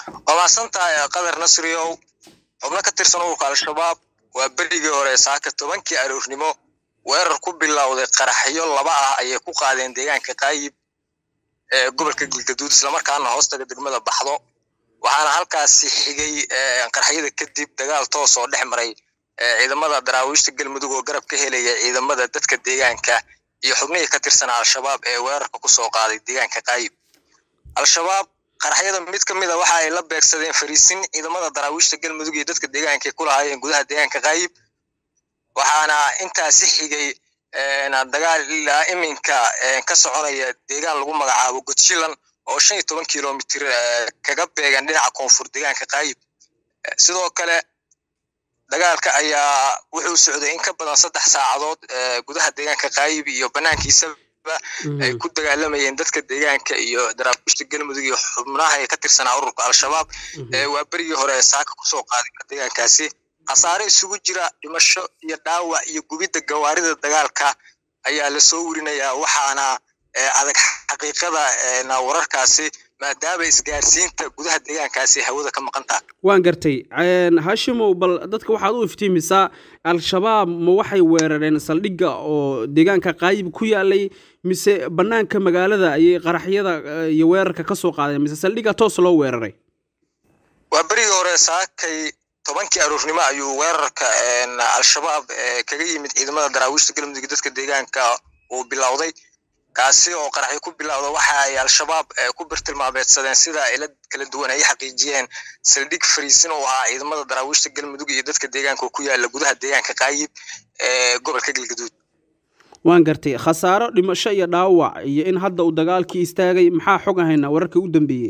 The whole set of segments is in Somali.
waa mahadsantahay qadar nasriyow xubno ka tirsan ururka al-shabaab waa berigii hore saaka tobankii aroornimo weerar ku bilowday qaraxyo laba ah ayay ku qaadeen deegaanka qaayib ee gobolka galgaduud islamarkaana hoostaga degmada baxdo waxaana halkaasi xigay qaraxyada kadib dagaal toos oo dhex maray ciidamada daraawiishta galmudug oo garab ka helaya ciidamada dadka deegaanka iyo xubnihii ka tirsanaa al-shabaab ee weerarka kusoo qaaday deegaanka qaayib al-shabaab qaraxyada mid ka mid a waxa ay la beegsadeen fariisin ciidamada daraawiishta galmudug iyo dadka deegaanka ay ku lahaayeen gudaha deegaanka qaayib waxaana intaasi xigay dagaal ilaa iminka ka soconaya deegaan lagu magacaabo godshilan oo shan iyo toban kilomitr kaga beegan dhinaca koonfur deegaanka qaayib sidoo kale dagaalka ayaa wuxuu socday in ka badan saddex saacadood gudaha deegaanka qaayib iyo banaankiisaba ay ku dagaalamayeen dadka deegaanka iyo daraawiishta galmudug iyo xubnaha ee ka tirsanaa ururka al-shabaab waa berigii hore ee saaka kusoo qaaday deegaankaasi khasaare isugu jira dhimasho iyo dhaawac iyo gubidda gawaarida dagaalka ayaa lasoo werinayaa waxaana adag xaqiiqada wararkaasi maadaama isgaarsiinta gudaha deegaankaasi hawada ka maqan taha waan gartay hashimow bal dadka waxaad u iftiimisaa al-shabaab ma waxay weerareen saldhigga oo deegaanka qaayib ku yaalay mise bannaanka magaalada ayay qaraxyada iyo weerarka ka soo qaadeen mise saldhigga toos loo weeraray waa berigii hore saakay tobankii aroornimo ayuu weerarka al-shabaab kaga yimid ciidamada daraawiishta galmudug dadka deegaanka uu bilowday kaasi oo qaraxyo ku bilowda waxa ay al-shabaab ku birtilmaameedsadeen sida ila kala duwan ay xaqiijiyeen saldhig fariisin oo ahaa ciidamada daraawiishta galmudug iyo dadka deegaanka ku yaala gudaha deegaanka qaayib ee gobolka galgaduud waan gartay khasaaro dhimasho iyo dhaawac iyo in hadda uu dagaalkii istaagay maxaa xog ahaynaa wararkii u dambeeyey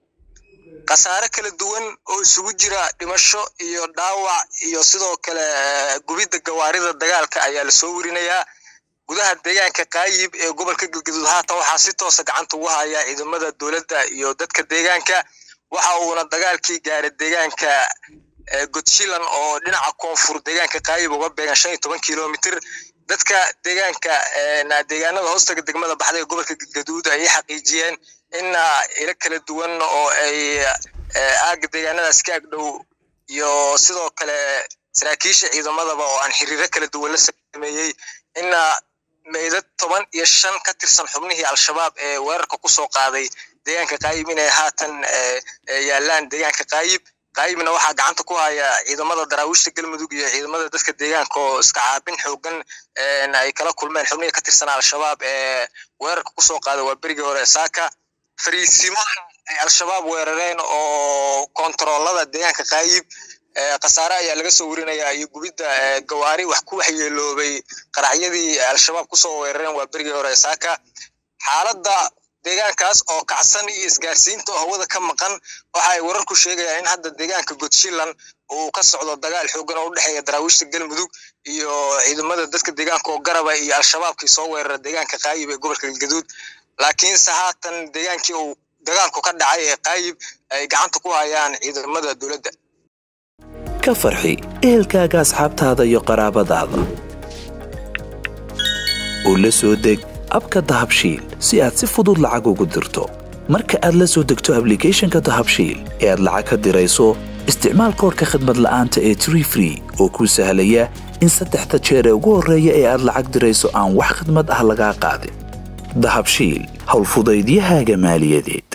khasaare kala duwan oo isugu jira dhimasho iyo dhaawac iyo sidoo kale gubidda gawaarida dagaalka ayaa lasoo werinayaa gudaha deegaanka qaayib ee gobolka galgaduud haatan waxaa si toosa gacanta ugu haya ciidamada dowladda iyo dadka deegaanka waxa uuna dagaalkii gaaray deegaanka godshilan oo dhinaca koonfur deegaanka qaayib uga beegan shan iyo toban kilomitr dadka deegaanka deegaanada hoostaga degmada baxday ee gobolka galgaduud ayay xaqiijiyeen in ilo kala duwan oo ay aaga deegaanadaas ka agdhow iyo sidoo kale saraakiisha ciidamadaba oo aan xiriiro kala duwan la sameeyey in meydad toban iyo shan ka tirsan xubnihii al-shabaab ee weerarka kusoo qaaday deegaanka qaayib inay haatan yaalaan deegaanka qaayib qaayibna waxaa gacanta ku haya ciidamada daraawiishta galmudug iyo ciidamada dadka deegaanka oo iska caabin xoogan ay kala kulmeen xubnihii ka tirsanaa al-shabaab ee weerarka kusoo qaaday waa berigii hore saaka fariisimo ay al-shabaab weerareen oo kontaroolada deegaanka qaayib khasaare ayaa laga soo werinayaa iyo gubidda gawaari wax ku waxyeeloobay qaraxyadii al-shabaab kusoo weerareen waa berigii hore saaka xaaladda deegaankaas oo kacsan iyo isgaarsiinta oo hawada ka maqan waxa ay wararku sheegayaan in hadda deegaanka godshilan uu ka socdo dagaal xoogan oo u dhexeeya daraawiishta galmudug iyo ciidamada dadka deegaanka oo garaba iyo al-shabaabkii soo weerara deegaanka qaayib ee gobolka galgaduud laakiinse haatan deegaankii uu dagaalku ka dhacay ee qaayib ay gacanta ku hayaan ciidamada dowladda ka farxi ehelkaaga asxaabtaada iyo qaraabadaada oo la soo deg abka dahabshiil si aad si fudud lacag ugu dirto marka aad la soo degto ablicathonka dahabshiil ee aad lacag ka dirayso isticmaal koorka khadmad la'aanta ee tree free oo kuu sahlaya in saddexda jeer ee ugu horreeya ee aad lacag dirayso aan wax khidmad ah lagaa qaadin dahabshiil howlfudaydiyahaaga maaliyadeed